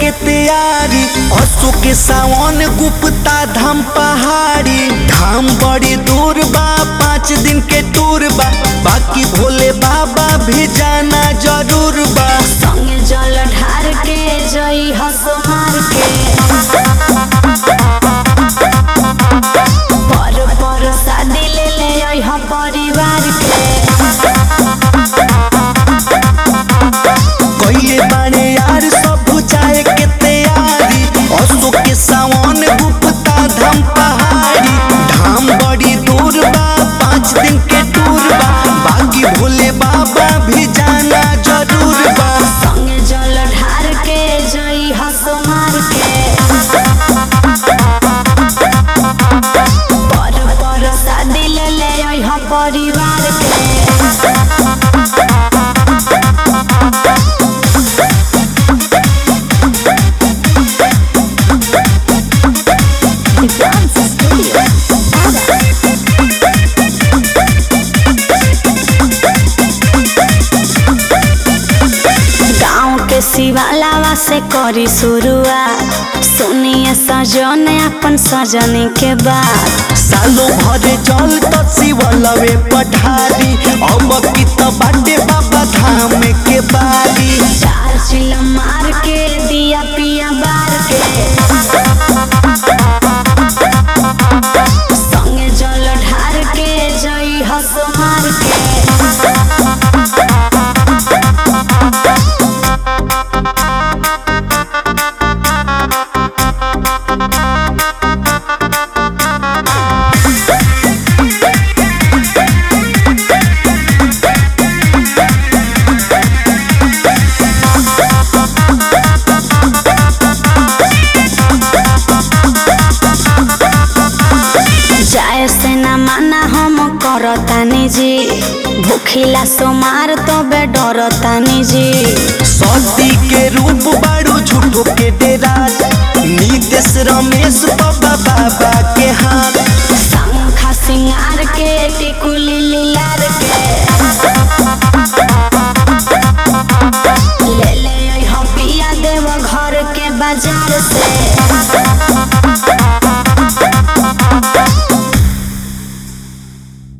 के तैयारी असो के सावन गुप्ता धाम पहाड़ी धाम बड़ी दूर बा पाँच दिन के टूर बा बाकी भोले बाबा भी जाना जरूर बा संगे जल ढार के जई हसो मार के पर पर शादी ले ले आई हम परिवार के कइले बाड़े यार सब जाए के तैयारी असो के सावन गुप्ता धाम पहाड़ी धाम बड़ी दूर बा पाँच दिन के टूर बा बाकी भोले बाबा भी जाना जरूर बा संगे जल ढार के जई हसो मार के पर पर शादी ले ले आई हम परिवार के Dance Studio. गाँव के शिवालावा से करी शुरुआत सुनिए सजन अपन सजनी के बात सालो भरे जल त शिवलवे पठारी अब की त बाटे बाबा धाम के बारी चार चिल मार के दिया पिया बार के संगे जल ढार के जई हस मार के जाए से न माना हम करतानी जी भूखिला सोमार तबे डरतानी जी सती के रूप बाड़ू झूठो के डेरा नीतेश रमेश बाबा बाबा के हाथ शंखा सिंगार के टिकुली लीलार के ले ले आई हम पिया देव घर के बाजार से